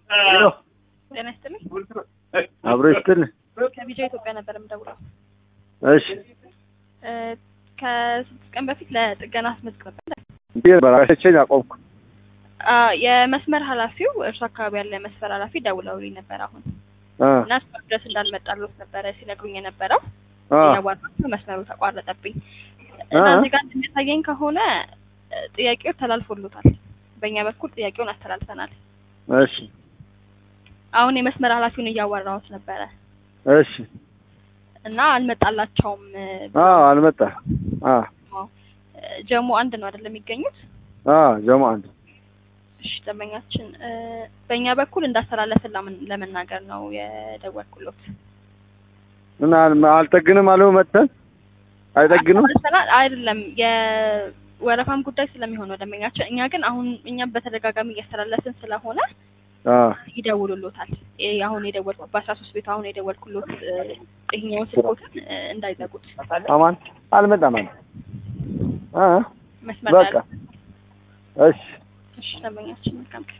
ጤና ይስጥልኝ። አብሮ ይስጥልኝ። ከቢጃ ኢትዮጵያ ነበር የምደውለው። እሺ እ ከስድስት ቀን በፊት ለጥገና አስመዝግበ እንዴ በራሴን ያቆምኩ አ የመስመር ኃላፊው እርሱ አካባቢ ያለ የመስመር ኃላፊ ደውለውልኝ ነበር አሁን አ እና እሱ ድረስ እንዳልመጣልዎት ነበረ ሲነግሩኝ የነበረው አ ያዋራቸው መስመሩ ተቋረጠብኝ አ እና እዚህ ጋር እንደሚያሳየኝ ከሆነ እ ጥያቄው ተላልፎሎታል። በእኛ በኩል ጥያቄውን አስተላልፈናል። እሺ አሁን የመስመር ኃላፊውን እያዋራሁት ነበረ እሺ እና አልመጣላቸውም። እ አ አልመጣ አ እ ጀሞ አንድ ነው አይደለም የሚገኙት? አ ጀማ አንድ እሺ ደንበኛችን እ በእኛ በኩል እንዳስተላለፍን ለምን- ለመናገር ነው የደወልኩሎት። እና አል- አልጠግንም አለው መጥተን አይጠግንም አስተላልፈናል አይደለም የወረፋም ጉዳይ ስለሚሆን ነው ደንበኛችን። እኛ ግን አሁን እኛም በተደጋጋሚ እያስተላለፍን ስለሆነ አ ይደውሉሎታል። ይሄ አሁን የደወልኩ በአስራ ሶስት ቤቱ አሁን የደወልኩሎት እ ይሄኛውን ስልኮትን እ እንዳይዘጉት አማን አልመጣም አለ አ መስመር ላይ በቃ እሺ እሺ ደንበኛችን መልካም ቀን